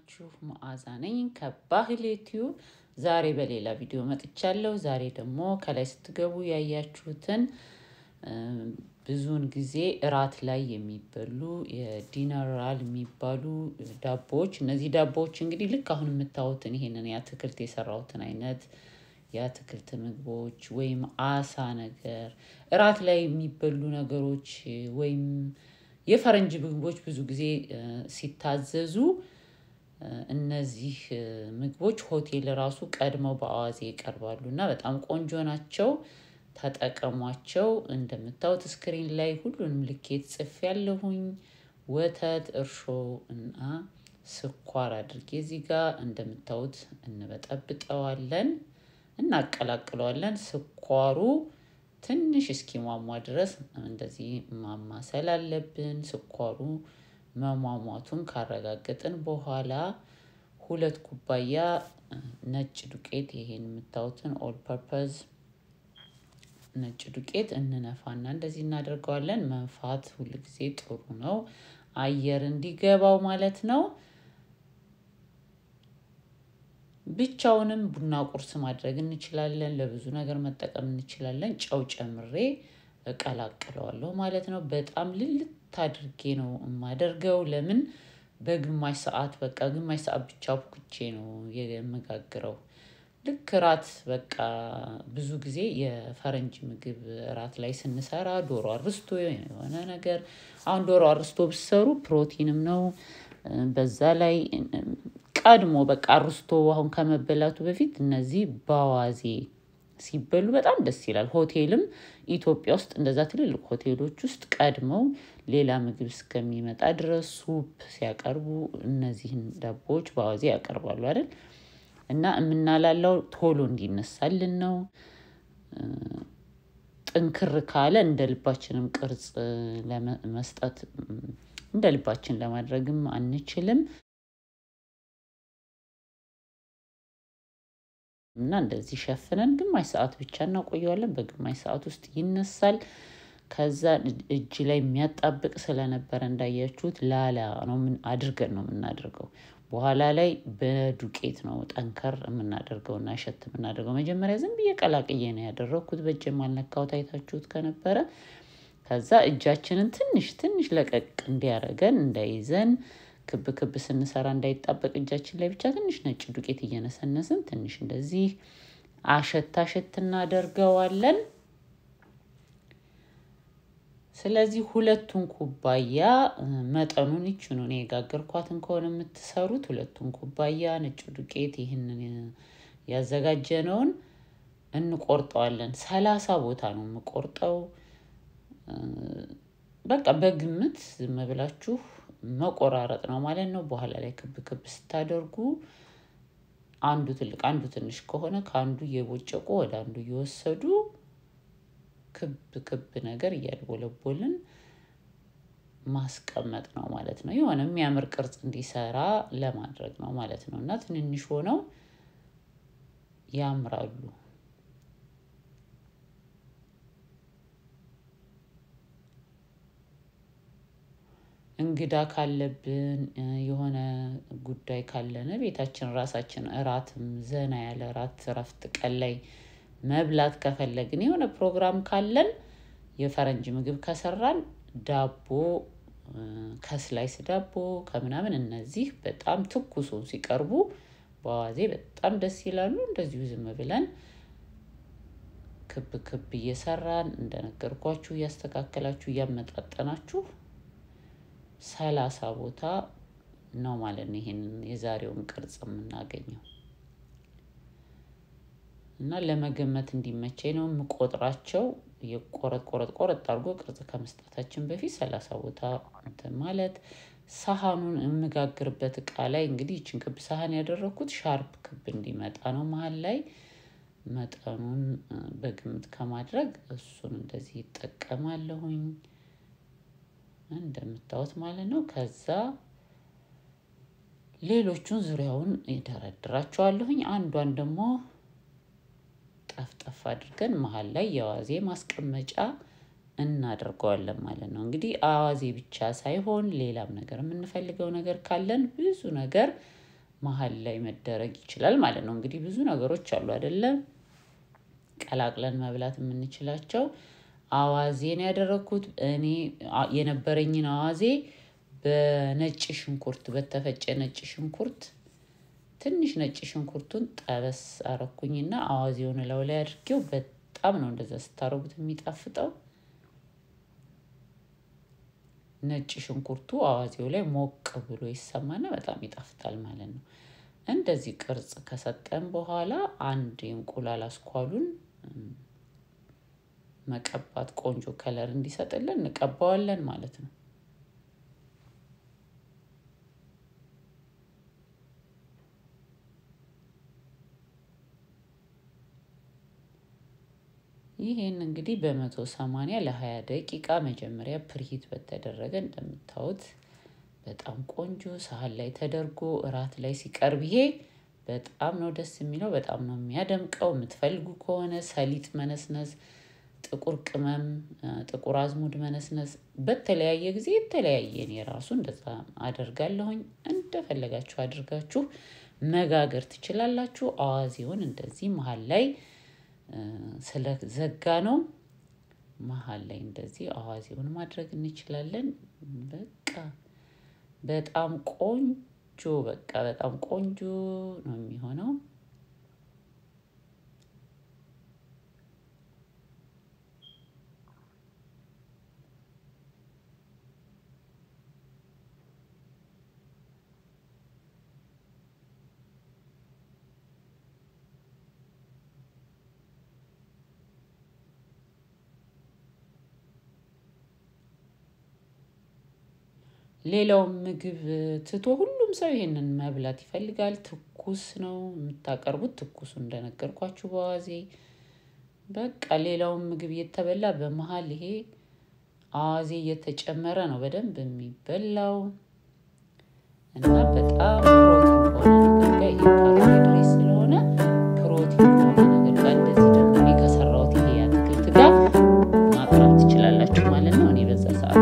ናችሁ? መዓዛ ነኝ ከባህል ዩቲዩብ። ዛሬ በሌላ ቪዲዮ መጥቻለሁ። ዛሬ ደግሞ ከላይ ስትገቡ ያያችሁትን ብዙውን ጊዜ እራት ላይ የሚበሉ የዲነራል የሚባሉ ዳቦዎች። እነዚህ ዳቦዎች እንግዲህ ልክ አሁን የምታዩትን ይሄንን የአትክልት የሰራሁትን አይነት የአትክልት ምግቦች ወይም አሳ ነገር እራት ላይ የሚበሉ ነገሮች ወይም የፈረንጅ ምግቦች ብዙ ጊዜ ሲታዘዙ እነዚህ ምግቦች ሆቴል ራሱ ቀድመው በአዋዜ ይቀርባሉ እና በጣም ቆንጆ ናቸው። ተጠቀሟቸው። እንደምታዩት ስክሪን ላይ ሁሉንም ልኬት ጽፍ ያለሁኝ ወተት፣ እርሾ እና ስኳር አድርጌ እዚህ ጋር እንደምታዩት እንበጠብጠዋለን፣ እናቀላቅለዋለን። ስኳሩ ትንሽ እስኪሟሟ ድረስ እንደዚህ ማማሰል አለብን። ስኳሩ መሟሟቱን ካረጋገጥን በኋላ ሁለት ኩባያ ነጭ ዱቄት ይሄን የምታዩትን ኦል ፐርፐዝ ነጭ ዱቄት እንነፋና እንደዚህ እናደርገዋለን። መንፋት ሁል ጊዜ ጥሩ ነው፣ አየር እንዲገባው ማለት ነው። ብቻውንም ቡና ቁርስ ማድረግ እንችላለን። ለብዙ ነገር መጠቀም እንችላለን። ጨው ጨምሬ እቀላቅለዋለሁ ማለት ነው። በጣም ልልት አድርጌ ነው የማደርገው። ለምን በግማሽ ሰዓት በቃ ግማሽ ሰዓት ብቻ ቡክቼ ነው የምጋግረው። ልክ እራት በቃ ብዙ ጊዜ የፈረንጅ ምግብ እራት ላይ ስንሰራ ዶሮ አርስቶ የሆነ ነገር አሁን ዶሮ አርስቶ ብሰሩ ፕሮቲንም ነው። በዛ ላይ ቀድሞ በቃ አርስቶ አሁን ከመበላቱ በፊት እነዚህ በአዋዜ ሲበሉ በጣም ደስ ይላል። ሆቴልም ኢትዮጵያ ውስጥ እንደዛ ትልልቅ ሆቴሎች ውስጥ ቀድመው ሌላ ምግብ እስከሚመጣ ድረስ ሱፕ ሲያቀርቡ እነዚህን ዳቦዎች በአዋዜ ያቀርባሉ አይደል? እና የምናላለው ቶሎ እንዲነሳልን ነው። ጥንክር ካለ እንደ ልባችንም ቅርጽ ለመስጠት እንደ ልባችን ለማድረግም አንችልም። እና እንደዚህ ሸፍነን ግማሽ ሰዓት ብቻ እናቆየዋለን። በግማሽ ሰዓት ውስጥ ይነሳል። ከዛ እጅ ላይ የሚያጣብቅ ስለነበረ እንዳያችሁት ላላ ነው አድርገን ነው የምናደርገው። በኋላ ላይ በዱቄት ነው ጠንከር የምናደርገው እና እሸት የምናደርገው። መጀመሪያ ዝም ብዬ ቀላቅዬ ነው ያደረግኩት። በእጄም አልነካሁት አይታችሁት ከነበረ። ከዛ እጃችንን ትንሽ ትንሽ ለቀቅ እንዲያደርገን እንዳይዘን ክብ ክብ ስንሰራ እንዳይጣበቅ እጃችን ላይ ብቻ ትንሽ ነጭ ዱቄት እየነሰነስን ትንሽ እንደዚህ አሸት አሸት እናደርገዋለን። ስለዚህ ሁለቱን ኩባያ መጠኑን ይችኑ ነው የጋገርኳትን ከሆነ የምትሰሩት ሁለቱን ኩባያ ነጭ ዱቄት ይህንን ያዘጋጀነውን እንቆርጠዋለን። ሰላሳ ቦታ ነው የምቆርጠው። በቃ በግምት ዝም ብላችሁ መቆራረጥ ነው ማለት ነው። በኋላ ላይ ክብ ክብ ስታደርጉ አንዱ ትልቅ አንዱ ትንሽ ከሆነ ከአንዱ እየቦጨቁ ወደ አንዱ እየወሰዱ ክብ ክብ ነገር እያድቦለቦልን ማስቀመጥ ነው ማለት ነው። የሆነ የሚያምር ቅርጽ እንዲሰራ ለማድረግ ነው ማለት ነው። እና ትንንሽ ሆነው ያምራሉ። እንግዳ ካለብን የሆነ ጉዳይ ካለን ቤታችን ራሳችን እራትም ዘና ያለ እራት እረፍት ቀን ላይ መብላት ከፈለግን የሆነ ፕሮግራም ካለን የፈረንጅ ምግብ ከሰራን ዳቦ ከስላይስ ዳቦ ከምናምን እነዚህ በጣም ትኩሱን ሲቀርቡ በአዋዜ በጣም ደስ ይላሉ። እንደዚሁ ዝም ብለን ክብ ክብ እየሰራን እንደነገርኳችሁ እያስተካከላችሁ እያመጣጠናችሁ ሰላሳ ቦታ ነው ማለት ነው። ይሄንን የዛሬውን ቅርጽ የምናገኘው እና ለመገመት እንዲመቸኝ ነው የምቆጥራቸው። የቆረጥ ቆረጥ ቆረጥ አድርጎ ቅርጽ ከመስጠታችን በፊት ሰላሳ ቦታ እንትን ማለት ሳህኑን የምጋግርበት እቃ ላይ እንግዲህ ይችን ክብ ሳህን ያደረግኩት ሻርፕ ክብ እንዲመጣ ነው መሀል ላይ መጠኑን በግምት ከማድረግ እሱን እንደዚህ ይጠቀማለሁኝ እንደምታዩት ማለት ነው። ከዛ ሌሎቹን ዙሪያውን ይደረድራቸዋለሁኝ። አንዷን ደግሞ ጠፍጠፍ አድርገን መሀል ላይ የአዋዜ ማስቀመጫ እናደርገዋለን ማለት ነው። እንግዲህ አዋዜ ብቻ ሳይሆን ሌላም ነገር የምንፈልገው ነገር ካለን ብዙ ነገር መሀል ላይ መደረግ ይችላል ማለት ነው። እንግዲህ ብዙ ነገሮች አሉ አይደለም ቀላቅለን መብላት የምንችላቸው። አዋዜን ያደረግኩት እኔ የነበረኝን አዋዜ በነጭ ሽንኩርት በተፈጨ ነጭ ሽንኩርት ትንሽ ነጭ ሽንኩርቱን ጠበስ አረኩኝና አዋዜውን እላዩ ላይ አድርጌው በጣም ነው እንደዛ ስታረጉት የሚጣፍጠው። ነጭ ሽንኩርቱ አዋዜው ላይ ሞቅ ብሎ ይሰማና በጣም ይጣፍጣል ማለት ነው። እንደዚህ ቅርጽ ከሰጠን በኋላ አንድ የእንቁላል አስኳሉን መቀባት ቆንጆ ከለር እንዲሰጥልን እንቀባዋለን ማለት ነው። ይሄን እንግዲህ በመቶ ሰማንያ ለሀያ ደቂቃ መጀመሪያ ፕሪሂት በተደረገ እንደምታዩት በጣም ቆንጆ ሳህን ላይ ተደርጎ እራት ላይ ሲቀርብ ይሄ በጣም ነው ደስ የሚለው። በጣም ነው የሚያደምቀው። የምትፈልጉ ከሆነ ሰሊጥ መነስነስ፣ ጥቁር ቅመም፣ ጥቁር አዝሙድ መነስነስ በተለያየ ጊዜ የተለያየ እኔ ራሱ እንደዛ አደርጋለሁኝ። እንደፈለጋችሁ አድርጋችሁ መጋገር ትችላላችሁ። አዋዜውን እንደዚህ መሀል ላይ ስለዘጋ ነው መሀል ላይ እንደዚህ አዋዜውን ማድረግ እንችላለን። በቃ በጣም ቆንጆ በቃ በጣም ቆንጆ ነው የሚሆነው። ሌላውም ምግብ ትቶ ሁሉም ሰው ይሄንን መብላት ይፈልጋል። ትኩስ ነው የምታቀርቡት ትኩሱ እንደነገርኳችሁ በአዋዜ በቃ ሌላውም ምግብ እየተበላ በመሀል ይሄ አዋዜ እየተጨመረ ነው በደንብ የሚበላው እና በጣም ፕሮቲን ከሆነ ነገር ጋር ይሄ ካርቦሃይድሬት ስለሆነ ፕሮቲን ከሆነ ነገር ጋር እንደዚህ ደግሞ እኔ ከሰራሁት ይሄ አትክልት ጋር ማቅረብ ትችላላችሁ ማለት ነው። እኔ በዛ ሰዓት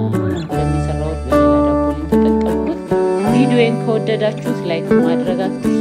ሁለት የሰራሁት በሌላ ዳቦ ነው የተጠቀምኩት። ቪዲዮን ከወደዳችሁት ላይክ ማድረግ አትርሱ።